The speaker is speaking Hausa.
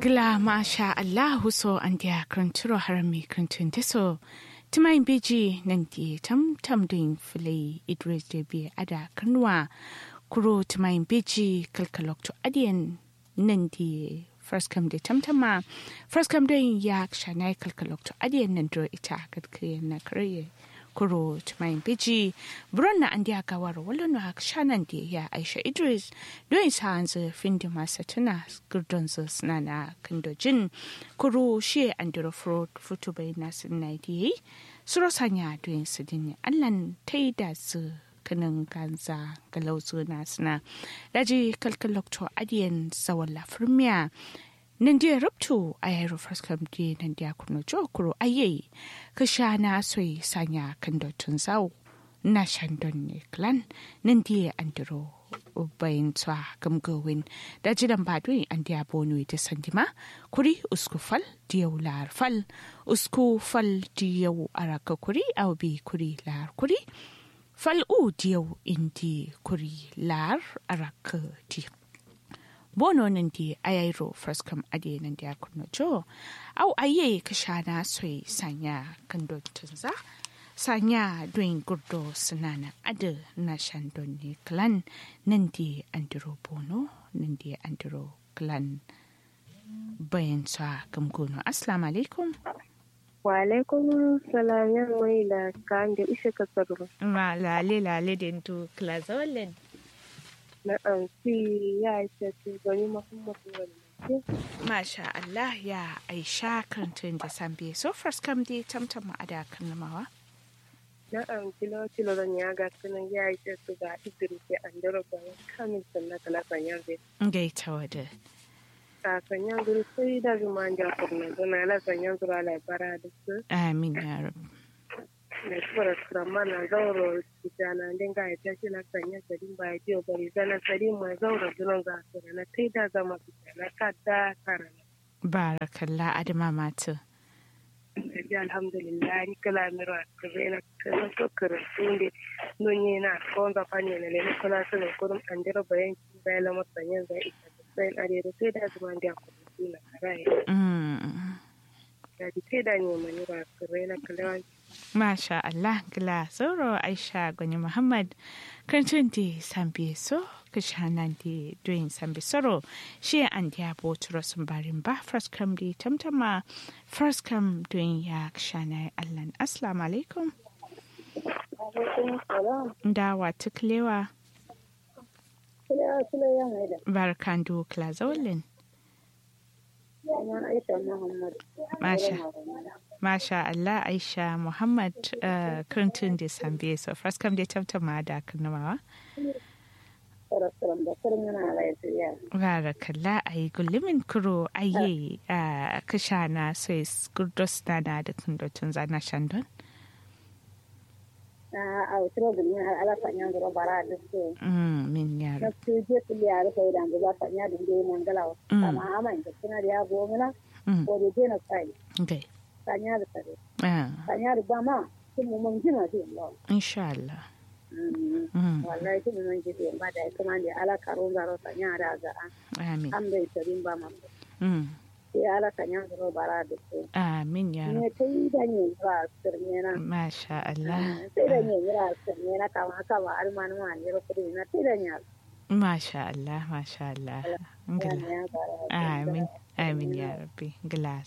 Gla masha Allahu so an dia kranturo harami krantun deso. Tumain beji nan di tam tam din fili Idris de bi ada kanwa. Kuro tumain beji kalkalok to adiyan nan di first come de tamtama. First come de yak shanai kalkalok to adiyan nan dro ita kadkiyan na kare. kuro tumayin biji buron na an diya gawar wala na shanan da ya aisha idris don sa an zai findi masa tuna gurdon su suna na kandojin kuro shi an dira futu bai na sinna da yi suro sanya don su dini allan ta yi da su kanin ganza galauzu na suna daji kalkalokto adiyan zawon lafirmiya nan dia ruptu a yaro faskam di nan dia kuno jokuro aye ka sha na soi sanya kan dotun zau na shandon ne klan nan dia andro bayin tsa gamgawin da jidan badui an dia bonu ta sandima kuri usku fal diyau lar fal usku fal diyau araka kuri au bi kuri lar kuri fal u diyau indi kuri lar araka diyau bono nan di ayairo fraskam ade nan di akunno jo au aye kashana soi sanya kando tunza sanya doin gurdo sunana ade na shandon ne clan nan di andiro bono nan di andiro clan bayan sa gamgono assalamu alaikum wa alaikum salam yan mai da kan da ishe kasarwa ma lale lale den to klazolin na ɗauki ya ce gani muhammadu wani Masha Allah ya aisha kantin da sambe so first kam dai tamtam a da kalmawa. na ɗauki lokacin zan ya ga sunan ya ce su ga idris ya an dara bayan kamin sannan kala sanyan zai Gaita wada. ka sanyan zuru sai da zuma an ja kurna zuna la sanyan zuru ala bara da su Amin ya rabu. da kuma rama na zauro kitana din ga ya tashi na sanya sadin ba ya biyo bari zana sadin mai zauro dunan za su na kai da zama kitana ka da karana Barakallah adama matu. Jadi alhamdulillah ni kala mira kala kala to kara sunde nonye na konza fanye na lele kala sele kurum andero bayan ki bayan la masanya za ita sai are da sai da zuma da ku na karai Mm. jadi sai da ni mani ba kare na kala Masha Allah gila sauro Aisha Gwani Muhammad kantin da sambe so kishanan da doyin sambe soro shi an da boturo sun barin ba first kam da tamtama first kam doyin ya kishana Allah assalamu alaikum alaikum salam da wata kilewa kila kila ya haida barkan do klazolin ina aisha muhammad Masha. Masha Allah Aisha Muhammad uh, kantin da sambe so first kam da tamtama da kanamawa sarasram da kurin yana lafiya Barakalla a yi gullumin kuro a yi a kasha na Swiss gurdos na na da kundotun zana shandon. a utro gumin ala sanyan zuru bara da su Mm, min yaro. na su je su liya da sai da za sanya da dai nan galawa Mm. amma aman da suna da ya gomina Mm, ko da je na sai okay. sanya da tare Ah, sanya da ba ma sun mu mun jina da Allah insha Allah. Mm, wallahi sun mun ji da ba da kuma da ala karun zaro sanya da ga amin. an bai tarin ba ma Mm, sai ala sanya zaro bara da su amin yaro. ne kai da ne ba sirne na Masha Allah. sai da ne mira sirne na kama kama almanu ma ne kudi na sai da ne Masha Allah, Masha Allah. Gila. ya bara Amin, amin ya rabbi. Gila